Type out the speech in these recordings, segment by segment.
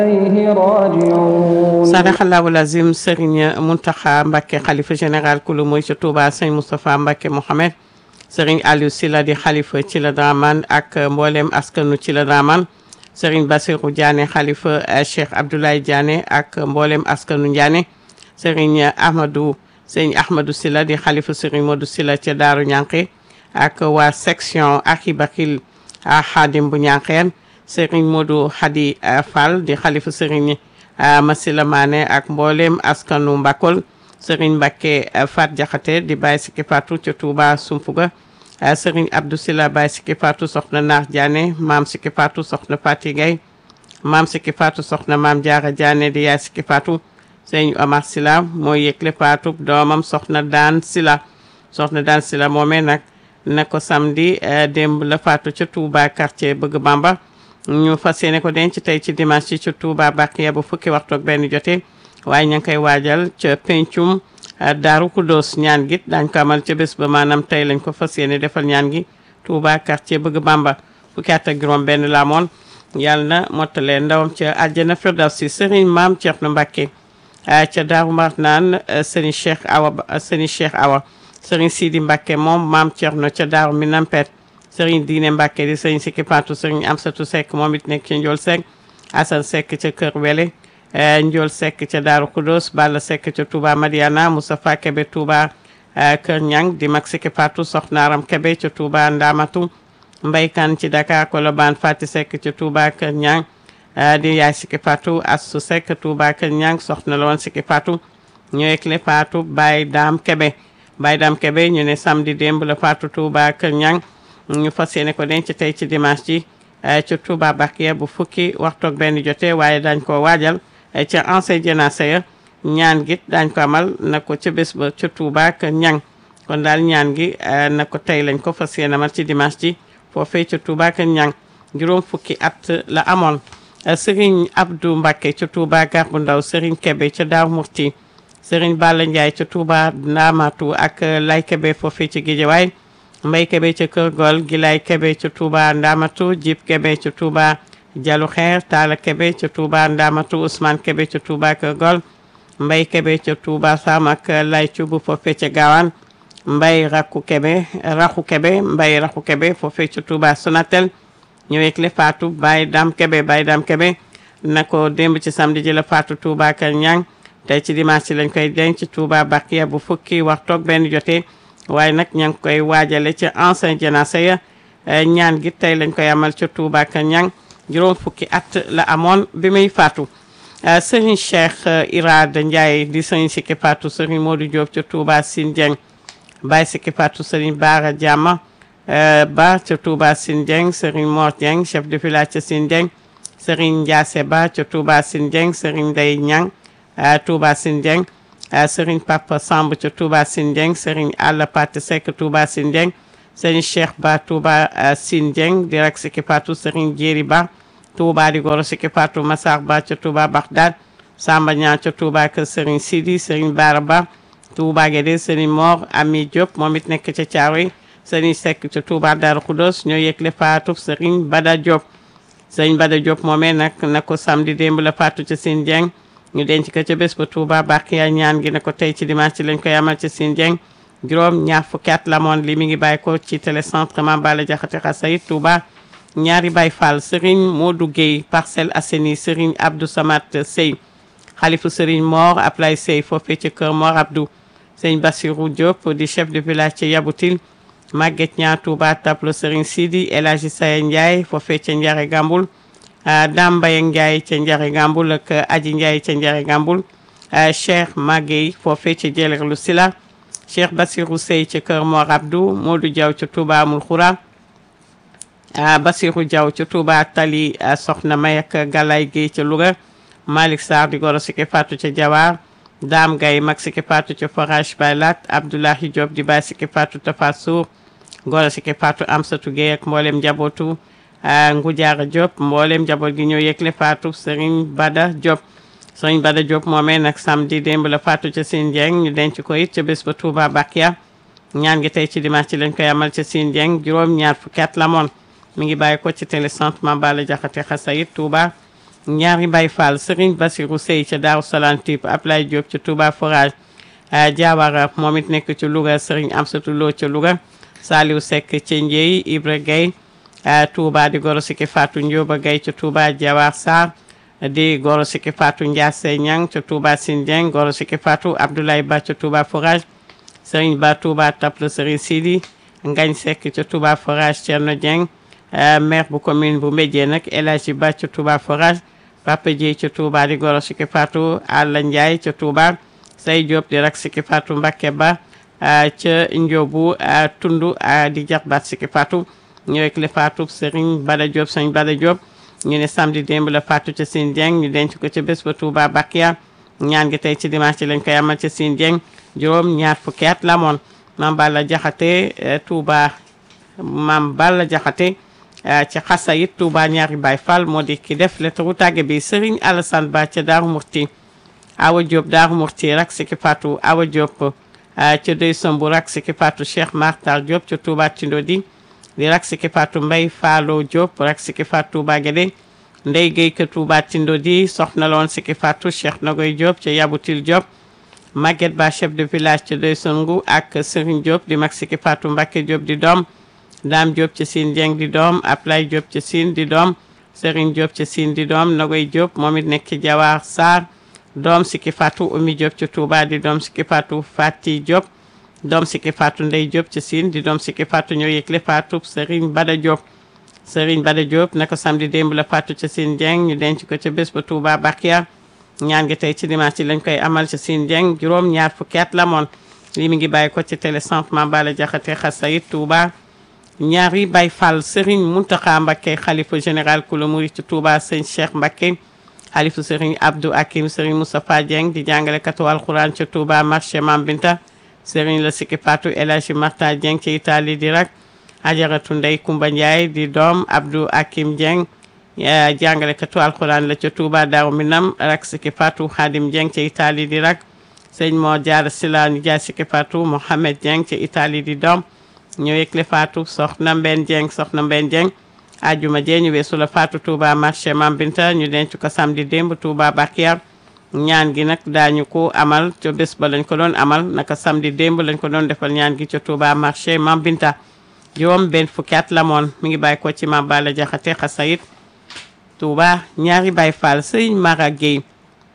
إليه راجعون sadaxallahu lazim Serigne Mountakha Mbacké xalifa général kulu mooy ci Touba sëñ Moustapha Mbacké Mohamed Serigne Aliou Sylla di xalifa ci la Dramane ak mboolem askanu ci la Dramane Serigne Bassirou Diané xalifa Cheikh Abdoulaye Diané ak mboolem askanu Ndiané Serigne Ahmadou sëñ Ahmadou Sylla di xalifa Serigne Modou Sylla ca Daaru Ñànqe ak waa section Akibakil a Xaadim bu Ñànqeen Serigne Modou Hadi Fall di xalifa Serigne Masila Mané ak mboolem askanu Mbakol Serigne Mbacké Fat Jaxate di Baye Siki Fatou ca Touba Sumfuga Serigne Abdou Sylla Baye Siki Fatou soxna Naar Diané Maam Siki Fatou soxna Fati Gay Maam Siki Fatou soxna Maam Jaara Diané di Yaay Siki Fatou Serigne Omar Sylla mooy yëgle Fatou doomam soxna Daan Sylla soxna Daan Sylla moomee nag na ko samedi démb la Fatou ca Touba quartier Bëgg Bamba ñu fas yéene ko denc tey ci dimanche ci ci Touba Bakiya bu fukki waxtu ak benn jotee waaye ña ngi koy waajal ca pencum Daaru Kudos ñaan gi dañ ko amal ca bés ba maanaam tey lañ ko fas yéene defal ñaan gi Touba quartier bëgg Bamba fukki at ak juróom benn la amoon yàlla na mottalee ndawam ca àjjana Firdawsi Serigne Maam Thierno Mbacké ca Daaru Marnaan Serigne Cheikh Awa Serigne Cheikh Awa Serigne Sidi Mbacké moom Maam Thierno ca Daaru Minam Pet sëriñ diine Mbàkke di sëriñ Sikki Fatou sëriñ Amsatu Seck moom it nekk ci Njool Seck Asan Seck ca Kër Wele Njool Seck ca Daaru Kudos Balla Seck ca Touba Madiana Moustapha Kebe Touba Kër Ñang di mag Sikki Fatou Soxnaaram Kebe ca Touba Ndamatu Mbaykan ci Dakar Kolobaan Fati Seck ca Touba Kër Ñang di yaay Sikki Fatou Astu Seck Touba Kër Ñang soxna la woon Sikki Fatou ñëwek le Fatou Baye Dam Kebe Baye Dam Kebe ñu ne samedi démb la Fatou Touba Kër Ñang ñu fas yéene ko denc tey ci dimanche ji ci Touba Bakiya bu fukki waxtu ak benn jotee waaye dañ ko waajal ca ancien jénacé ya ñaan gi dañ ko amal na ko ca bés ba ca Touba ak ñang kon daal ñaan gi na ko tey lañ ko fas yéene amal ci dimanche ji foofee ca Touba ak ñang juróom fukki at la amoon Serigne Abdou Mbacké ca Touba gar bu ndaw Serigne Kebe ca Daaru Murti Serigne Balla Ndiaye ca Touba Ndamatu ak Lay Kebe foofee ca Guédiawaye mbay kebe ca kër gol gilaay kebe ca Touba Ndamatu jib kebe ca Touba jalu xeer taala kebe ca Touba Ndamatu Ousmane kebe ca Touba kër gol mbay kebe ca Touba Sam ak lay cubu foofe ca gaawaan mbay rakku kebe raxu kebe mbay raxu kebe foofe ca Touba Sonatel ñëwek le faatu bay dam kebe bay dam kebe na ko démb ci samedi ji la faatu Touba kër ñang tey ci dimanche ci lañ koy denc Touba Bakiya bu fukki waxtoog benn jotee waaye nag ña ngi koy waajale ci ancien jénacé ya ñaan gi tey lañ koy amal ca Touba ak ñang juróom fukki at la amoon bi muy faatu sëriñ Cheikh Irada Ndiaye di sëriñ Sikki Fatou sëriñ Modou Diop ca Touba Sine Dieng Baye Sikki Fatou sëriñ Baara Diama ba ca Touba Sine Dieng sëriñ Mor Dieng chef de village ca Sine Dieng sëriñ Ndiasse Ba ca Touba Sine Dieng sëriñ Ndeye Ñang Touba Sine Dieng sëriñ Papa Samb ca Touba Sine Dieng sëriñ Alla Pate Seck Touba Sine Dieng sëriñ Cheikh Ba Touba Sine Dieng di rek Sikki Fatou sëriñ Jéeri Ba Touba di goro Sikki Fatou Massar Ba ca Touba Bagdad Samba Ñaan ca Touba kër sëriñ Sidi sëriñ Bara Ba Touba Guédé sëriñ Mor Ami Diop moom it nekk ca Thiaroye sëriñ Seck ca Touba Darou Khoudoss ñoo yëgle Fatou sëriñ Bada Diop sëriñ Bada Diop moomee nag na ko samedi démb la Fatou ca Sine Dieng ñu denc ko ca bés ba Touba Bakiya ñaan gi ne ko tey ci dimanche ci lañ koy amal ci Sine Dieng juróom ñaar fukki at la moon li mi ngi bàyyi ko ci télécentre Mame Balla Diakhaté Xasayid Touba ñaari Baye Fall Serigne Modou Gueye Parcelles Assainies Serigne Abdou Samat Sey xalifu Serigne Mor Ablay Sey foofee ci kër Mor Abdou Serigne Bassirou Diop di chef de village ci Yaboutil Maguette Niang Touba tableau Serigne Sidi El Hadji Saye Ndiaye foofee ca Njare Gambul Dame Mbaye Ndiaye ca Njare Gambul ak Aji Ndiaye ca Njare Gambul Cheikh Magueye foofee ca Jeleerlu Sila Cheikh Bassirou Sey ca kër Mor Abdou Modou Diaw ca Touba Amul Khoura Bassirou Diaw ca Touba Tali Soxna May ak Galay Guèye ca Louga Malick Sarr di goro Sikki Fatou ca Jawar Dame Gaye mag Sikki Fatou ca Forage Baylat Abdoulahi Diop di Baye Sikki Fatou Tafa Sour goro Sikki Fatou Amsatou Guèye ak mboolem njabootu Ngoudiara Diop mboolem njaboot gi ñoo yëgle Fatou Serigne Bada Diop Serigne Bada Diop moomee nag samedi démb la Fatou ca Sine Dieng ñu denc ko it ca bés ba Touba Bakia ñaan gi tey ci dimanche ci lañ koy amal ca Sine Dieng juróom ñaar fukki at la moon mi ngi bàyyi ko ci télécentre Mame Balla Diakhaté Xasayid Touba ñaari Baye Fall Serigne Bassirou Sey ca Daaru Salaam Typ Ablaye Diop ca Touba Forage Diawara moom it nekk ci Louga Serigne Amsatou Lo ca Louga Saliou Seck ca Ndieye Ibra Gueye Touba di goro siki Fatou Ndioba Gueye ca Touba Diawar Sarr di goro siki Fatou Ndiasse Niang ca Touba Sindieng goro siki Fatou Abdoulaye Ba ca Touba Forage Serigne Ba Touba Taple Serigne Sidi Ngagne Seck ca Touba Forage Thierno Dieng maire bu commune bu Mbédié nag El Hadji Ba ca Touba Forage Papa Dieye ca Touba di goro siki Fatou Alla Ndiaye ca Touba Say Diop di rak siki Fatou Mbacké Ba ca Ndiobu Tundu di jarbaat siki Fatou ñëwek le Fatou Serigne Bada Diop Serigne Bada Diop ñu ne samedi démb la Fatou ca Sine Dieng ñu denc ko ca bés ba Touba Bakia ñaan gi tey ci dimanche ci lañ koy amal ca Sine Dieng juróom ñaar fukki at la moon Mame Balla Jaxate Touba Mame Balla Jaxate ci xasa it Touba ñaari Baye Fall moo di ki def lettre tàgge bi Serigne Alassane Ba ca Daaru Murti Awa Diop Daaru Murti rak siki Fatou Awa Diop ca Dey Sombu rak siki Fatou Cheikh Martar Diop ca Touba Tindodi di rak siki Fatou Mbay Faalo Diop rak siki Fatou Touba Guédé Ndey Gueye ka Touba Tindodi soxna loon siki Fatou Cheikh Nagoy Diop ca Yabutil Diop Maguette Ba chef de village ca Dey Songu ak Serigne Diop di mag siki Fatou Mbacké Diop di doom Dame Diop ca Sine Dieng di doom Ablay Diop ca Sine di doom Serigne Diop ca Sine di doom Nagoy Diop moom it nekk ci Jawar Sarr doom siki Fatou Oumy Diop ca Touba di doom siki Fatou Fati Diop doom siki Fatou Ndey Diop ca Sine di doom siki Fatou ñoo yëgle Fatou Serigne Bada Diop Serigne Bada Diop naka samedi démb la Fatou ca Sine Dieng ñu denc ko ca bés ba Touba Bakia ñaan gi tey ci dimanche ci lañ koy amal ca Sine Dieng juróom ñaar fukki at la moon lii mi ngi bàyyi ko ci télé centre Mame Balla Diakhaté Xasayit Touba ñaari Baye Fall Serigne Mountakha Mbacké xalifa général kula murid ci Touba sëñ Cheikh Mbacké xalifa Serigne Abdou Hakim Serigne Moustapha Dieng di jàngale katu alxuraan ca Touba marché Mam Binta Serigne la sikki Fatou El Hadji Marta Dieng ci Italie di rak Ajaratu Ndey Kumba Ndiaye di doom Abdou Hakim Dieng jàngale katu alxuraan la ca Touba Daaru Minam rak sikki Fatou Khadim Dieng ci Italie di rak sëñ moo jaar sila ni jaay sikki Fatou Mohamed Dieng ci Italie di doom ñu yëgle Fatou soxna Mbenn Dieng soxna Mbenn Dieng ajuma jee ñu weesu la Fatou Touba marché Mam Binta ñu denc ko samedi démb Touba Bakiar ñaan gi nag daañu ko amal ca bés ba lañ ko doon amal naka samedi démb lañ ko doon defal ñaan gi ca Touba marché Mam Binta juróom benn fukki at la moon mi ngi bàyyi ko ci Mame Balla Diakhaté Xasayit Touba ñaari Baye Fall Serigne Mara Gueye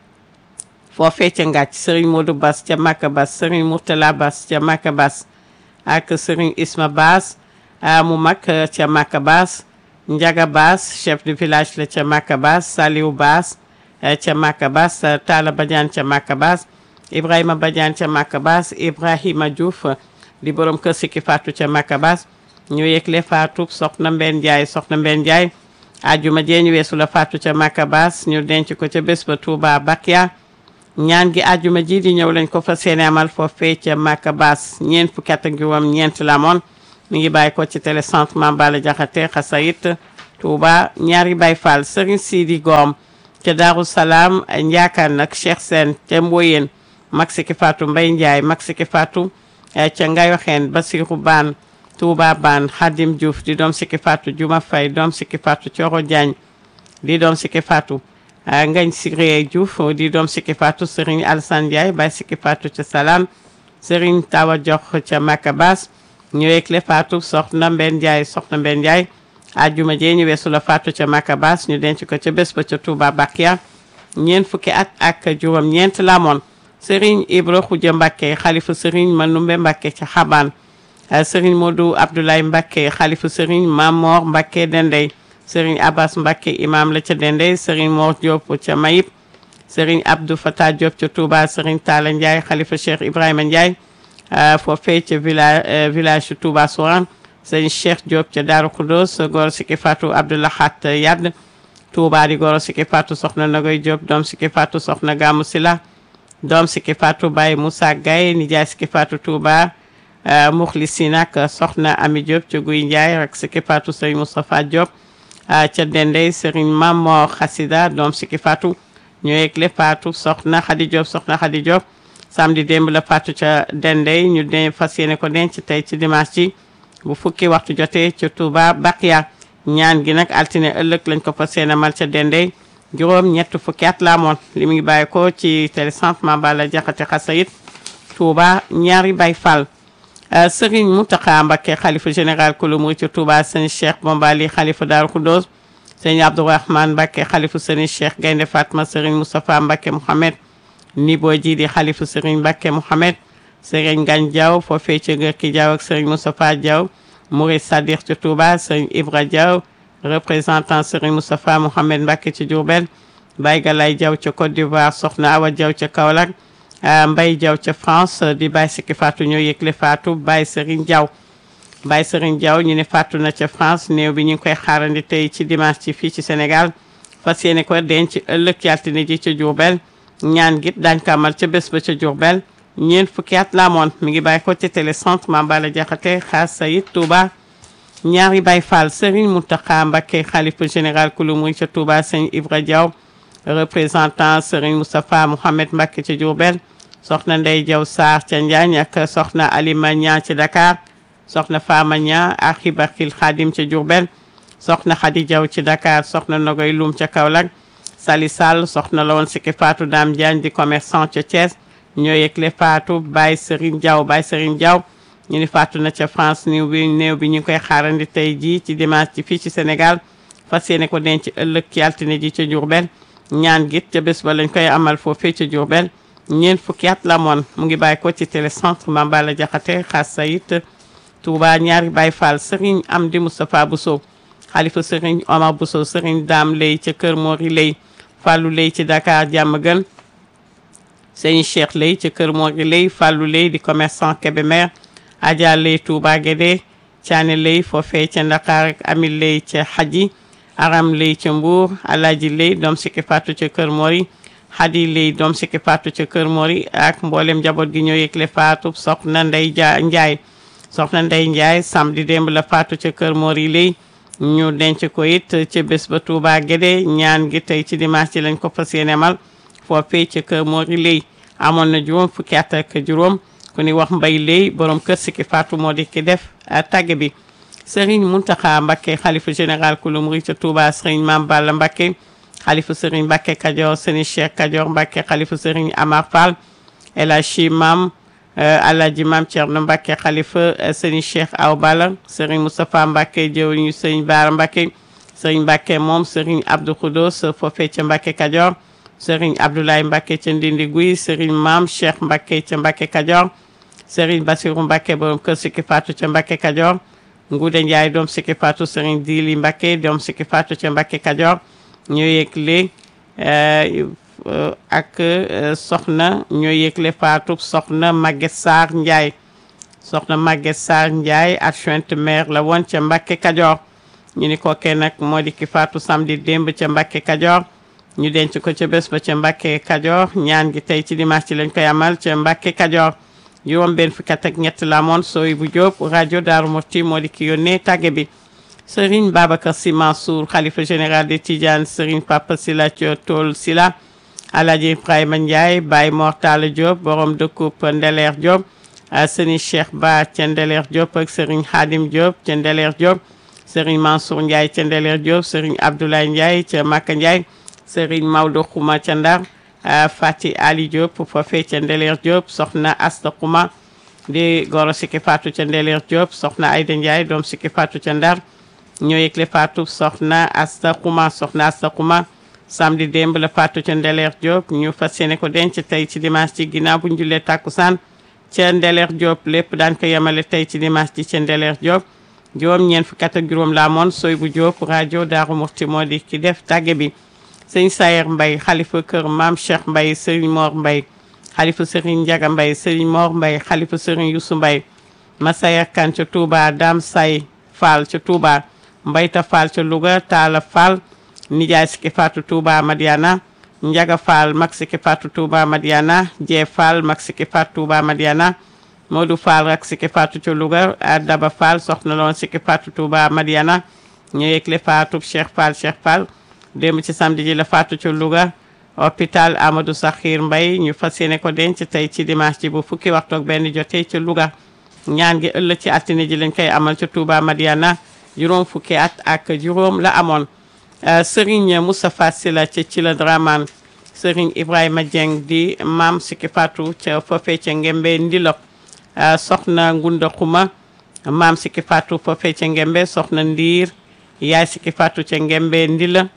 foofee ca ngàcc Serigne Modou Bass ca Maka Bass Serigne Mourtala Bass ca Maka Bass ak Serigne Isma Bass mu mag ca Maka Bass Njaga Bass chef de village la ca Maka Bass Saliou Bass ca Maka Bass Talla Badiane ca Maka Bass Ibrahima Badiane ca Maka Bass Ibrahima Diouf di borom kër Sikki Fatou ca Maka Bass ñu yëgle Fatou soxna Mbène Ndiaye soxna Mbène Ndiaye ajuma jee ñu weesu la Fatou ca Maka Bass ñu denc ko ca bés ba Touba Bakia ñaan gi ajuma ji di ñëw lañ ko fa seene amal foofee ca Maka Bass ñeent fukki at ak juróom ñeent la moon mi ngi bàyyi ko ci télé centre Mame Balla Diakhaté Xasayit Touba ñaari Baye Fall Serigne Sidi Gom ca Darou Salaam Ndiakan nag Cheikh Sène ca Mboyeen mag Sikki Fatou Mbaye Ndiaye mag Sikki Fatou ca Ngayoxeen Basirou Ban Touba Ban Khadim Diouf di doom Sikki Fatou Juma Faye doom Sikki Fatou Thioro Diagne di doom Sikki Fatou Ngañ Siré Diouf di doom Sikki Fatou Serigne Alassane Ndiaye Baye Sikki Fatou ca Salam Serigne Tawa Jox ca Maka Bass ñëweeg le Fatou soxna Mbène Ndiaye soxna Mbène Ndiaye ajuma jee ñu weesu la Fatou ca Maka Bass ñu denc ko ca bés ba ca Touba Bakia ñeent fukki at ak juróom ñeent la moon Serigne Ibra Khoudia Mbacké xalifa Serigne Manoumbe Mbacké ca Xabaan Serigne Modou Abdoulaye Mbacké xalifa Serigne Mamor Mbacké Dendey Serigne Abbas Mbacké imam la ca Dendey Serigne Mor Diop ca Mayib Serigne Abdou Fatah Diop ca Touba Serigne Talla Ndiaye xalifa Cheikh Ibrahima Ndiaye foofee ca village village Touba Souran sëñ Cheikh Diop ca Darou Khoudoss goro Sikki Fatou Abdoulahat Yadd Touba di goro Sikki Fatou soxna Nagoy Diop doom Sikki Fatou soxna Gamou Sila doom Sikki Fatou Baye Moussa Gaye nijaay Sikki Fatou Touba Muxlisi nag soxna Ami Diop ca Guy Ndiaye rek Sikki Fatou sëñ Moustapha Diop ca Dendey Serigne Mamor Xasida doom Sikki Fatou ñu yegle Fatou soxna Khady Diop soxna Khady Diop samedi démb la Fatou ca Dendey ñu de fas yéene ko denc tey ci dimanche ci bu fukki waxtu jotee ca Touba Bakia ñaan gi nag altine ëllëg lañ ko fas yéene mal ca Dendey juróom ñett fukki at la amoon li mu ngi bàyyi ko ci télécentre Mambala Jaxate Xasayit Touba ñaari Baay Fall Serigne Mountakha Mbacké xalifa général kulu murid ci Touba sëñ Cheikh Bombali xalifa Daaru Khoudoss sëñ Abdourahmane Mbacké xalifa sëñ Cheikh Gaynde Fatma Serigne Moustapha Mbacké Mouhamed Nibo ji di xalifa Serigne Mbacké Mouhamed Serigne Ngagne Diaw foofee ci Ngërki Diaw ak Serigne Moustapha Diaw Mourid Sadiq ci Touba Serigne Ibra Diaw représentant Serigne Moustapha Mouhamed Mbacké ci Diourbel Baye Galaye Diaw ca Côte d'Ivoire Soxna Awa Diaw ca Kaolack Mbaye Diaw ca France di Baye Sikki Fatou ñoo yëgle Fatou Baye Serigne Diaw Baye Serigne Diaw ñu ne Fatou na ca France néew bi ñu ngi koy xaarandi tey ci dimanche ci fii ci Sénégal fas yéene ko denc ëllëg ci altine ji ca Diourbel ñaan git daañ ko amal ca bés ba ca Diourbel ñeent fukki at la amoon mi ngi bàyyi ko ci télécentre Mambala Jaxate Xaas Sayid Touba ñaari Baye Fall Serigne Mountakha Mbacké xalifa général kulu muy ca Touba sëñ Ibra Diaw représentant Serigne Moustapha Mouhamed Mbacké ca Diourbel soxna Ndey Diaw Sarr ca Njaañ ak soxna Alima Ñaa ci Dakar soxna Fama Ñaa ak Xibarkil Xaadim ca Diourbel soxna Xadi Diaw ci Dakar soxna Nogoy Lum ca Kaolack Sali Sall soxna la woon Sikki Fatou Dame Diagne di commerçant ca Thiès ñoo yëgle Fatou Baye Serigne Diaw Baye Serigne Diaw ñu ni Fatou na ca France néew bi néew bi ñu ngi koy xaarandi tey jii ci dimanche ci fii ci Sénégal fas yéene ko denc ëllëg ci altine ji ca Diourbel ñaan git ca bés ba lañ koy amal foofee ca Diourbel ñeent fukki at la moon mu ngi bàyyi ko ci télécentre Mambala Jaxate Xaas Sayit Touba ñaari Baye Fall Serigne Amdi Moustapha Bousso xalifa Serigne Omar Bousso Serigne Dame Lay ca Kër Mori Lay Fallou Lay ci Dakar jàmm gën Serigne Cheikh Lay ca Kër Mori Lay Fallou Lay di commerçant Kébémer Adja Lay Touba Guédé Thiané Lay foofee ca Ndakaar ak Amil Lay ca Hadji Aram Lay ca Mbour Alaaji Lay doom Sikki Fatou ca Kër Mori Hadi Lay doom Sikki Fatou ca Kër Mori ak mboolem njaboot gi ñoo yëgle Fatou soxna Ndey Ja Njaay soxna Ndey Njaay samedi démb la Fatou ca Kër Mori Lay ñu denc ko it ca bés ba Touba Guédé ñaan gi tey ci dimanche ci lañ ko fas yéene mal foofee ca Kër Mori Lay amoon na juróom fukki at ak juróom ku ni wax mbay léy borom kër Sikki Fatou moo di ki def tàgge bi Serigne Mountakha Mbacké xalifa général kulu murid ca Touba Serigne Mame Balla Mbacké xalifa Serigne Mbacké Kajoor Serigne Cheikh Kajoor Mbacké xalifa Serigne Amar Fall El Hadji Mam Alhaji Mam Thierno Mbacké xalifa Serigne Cheikh Aw Balla Serigne Moustapha Mbacké jëwriñu Serigne Bara Mbacké Serigne Mbacké moom Serigne Abdou Khoudoss foofee ca Mbacké Kajoor Serigne Abdoulaye Mbacké ca Ndindi Guy Serigne Mam Cheikh Mbacké ca Mbacké Kajoor Serigne Bassirou Mbacké borom kër Sikki Fatou ca Mbacké Kajoor Nguude Ndiaye doom Sikki Fatou Serigne Dili Mbacké doom Sikki Fatou ca Mbacké Kajoor ñoo yëgle ak soxna ñoo yëgle Fatou soxna Maguette Sarr Ndiaye soxna Maguette Sarr Ndiaye adjointe maire la woon ca Mbacké Kajoor ñu ni kookee nag moo di ki Fatou samedi démb ca Mbacké Kajoor ñu denc ko ca bés ba ca Mbacké Kajoor ñaan gi tey ci dimanche ci lañ koy amal ca Mbacké Kajoor juróom benn fukki at ak ñett la moon sooy bu Jóob rajo Daaru Muxti moo di ki yónnee tàgge bi Serigne Babacar Sy Mansour xalifa général de Tidiane Serigne Papa Sila Tool Sila Alhaji Ibrahima Ndiaye Baye Mortala Diop borom dëkkub Ndeleer Diop Serigne Cheikh Ba ca Ndeleer Diop ak Serigne Khadim Diop ca Ndeleer Diop Serigne Mansour Ndiaye ca Ndeleer Diop Serigne Abdoulaye Ndiaye ca Maka Ndiaye Serigne Maodo Xuma ca Ndar Fati Ali Diop foofee ca Ndeleer Diop soxna Asta Xuma di goro Sikki Fatou ca Ndeleer Diop soxna Ayda Ndiaye doom Sikki Fatou ca Ndar ñoo yëgle Fatou soxna Asta Xuma soxna Asta Xuma samedi démb la Fatou ca Ndeleer Diop ñu fas yéene ko denc tey ci dimanche ci ginnaaw bu ñu jullee tàkkusaan ca Ndeleer Diop lépp daan ko yemale tey ci dimanche ci ca Ndeleer Diop juróom ñeent fukki at ak juróom laa moon sooy bu Diop rajo Daaru Muxti moo di ki def tàgge bi sëñ Sayer Mbay xalifa kër maam Cheikh Mbay sëriñ Mor Mbay xalifa sëriñ Njaga Mbay sëriñ Mor Mbay xalifa sëriñ Yusu Mbay Masayer Kan ca Touba Dam Say Fall ca Touba Mbayta Fall ca Louga Taala Fall nijaay Sikki Fatou Touba Madiana Njaga Fall mag Sikki Fatou Touba Madiana Jee Fall mag Sikki Fatou Touba Madiana Modou Fall rak Sikki Fatou ca Louga Daba Fall soxna loon Sikki Fatou Touba Madiana ñu yëgle Fatou Cheikh Fall Cheikh Fall démb ci samedi ji la faatu ci Louga hôpital Amadou Sakhir Mbaye ñu fas yéene ko denc tey ci dimanche ji bu fukki waxtu ak benn jotee ci Louga ñaan gi ëllëg ci altine ji lañ koy amal ci Touba Madiana juróom fukki at ak juróom la amoon Serigne Moustapha Sila ca ci la Dramane Serigne Ibrahima Dieng di maam Siki Fatou ca foofee ca Ngembe Ndilok soxna Ngunda Xuma maam Siki Fatou foofee ca Ngembe soxna Ndiir yaay Siki Fatou ca Ngembe Ndila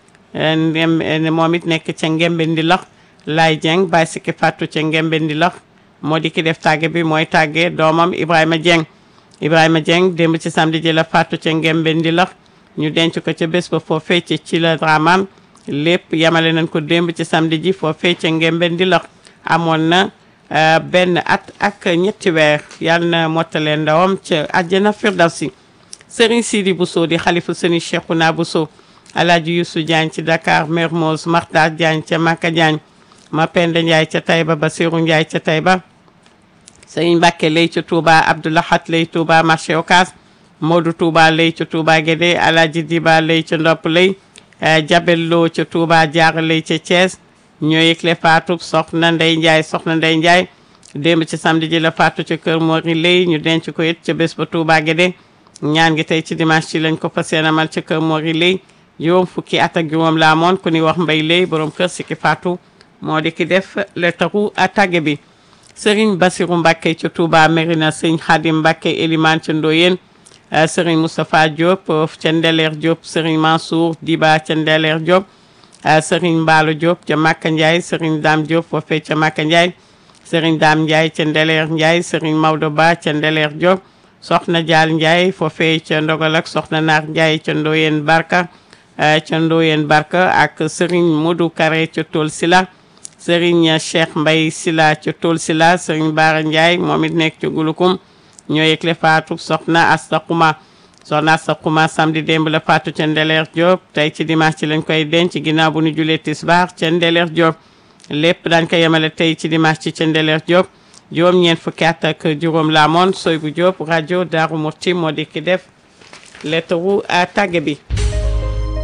ndem moom it nekk ca Ngembe Ndilok Laay Dieng baay Siki Fatou ca Ngembe Ndilok moo di ki def tàgge bi mooy tàgge doomam Ibrahima Dieng Ibrahima Dieng démb ci samedi ji la Fatou ca Ngembe Ndilok ñu denc ko ca bés ba foofee ca ci la Dramane lépp yamale nañ ko démb ci samedi ji foofee ca Ngembe Ndilok amoon na benn at ak ñetti weer yàlla na mottale ndawam ca àjjana firdawsi Serigne Sidi Bousso di xalifu Serigne Cheikhouna Bousso Alaaji Youssou Diagne ci Dakar Mermoz Makhtar Diagne ca Maka Diagne Mapenda Ndiaye ca Taïba Basirou Ndiaye ca Taïba Serigne Mbacke lay ca Touba Abdoulahat lay Touba marché Ocass Modou Touba lay ca Touba Guédé Alaaji Diba lay ca Ndopp lay Jabel Lo ca Touba Diar lay ca Thiès ñoo yëgle faatu soxna Ndey Ndiaye soxna Ndey Ndiaye démb ci samedi ji la faatu ca kër Mori lay ñu denc ko it ca bés ba Touba Guédé ñaan gi tey ci dimanche ci lañ ko fas yéene amal ca kër Mori lay juróom fukki at ak juróom la amoon ku ni wax mbay lay borom kër Siki Fatou moo di ki def lettaru tàgge bi Serigne Bassirou Mbacké ca Touba Mérina Serigne Khadim Mbacké Elimane ca Ndoyeen Serigne Moustapha Diop ca Ndeleer Diop Serigne Mansour Diba ca Ndeleer Diop Serigne Mballo Diop ca Maka Ndiaye Serigne Dame Diop foofee ca Maka Ndiaye Serigne Dame Ndiaye ca Ndeleer Ndiaye Serigne Maodo Ba ca Ndeleer Diop Soxna Dial Ndiaye foofee ca Ndogal ak Soxna Naar Ndiaye ca Ndoyeen Barka ca Ndoyeen Barka ak Serigne Modou Kare ca Tool Sila Serigne Cheikh Mbaye Sila ca Tool Sila Serigne Bara Ndiaye moom it nekk ca Gulukum ñoo yëgle faatu soxna Asta Xuma soxna Asta Xuma samedi démb la faatu ca Ndeleer Diop tey ci dimanche ci lañ koy denc ginnaaw bu ñu julee tisbaar ca Ndeleer Diop lépp dañ ko yemale tey ci dimanche ci ca Ndeleer Diop juróom ñeent fukki at ak juróom la amoon soy bu Diop rajo Daaru Murti moo di ki def lettre wu tàgge bi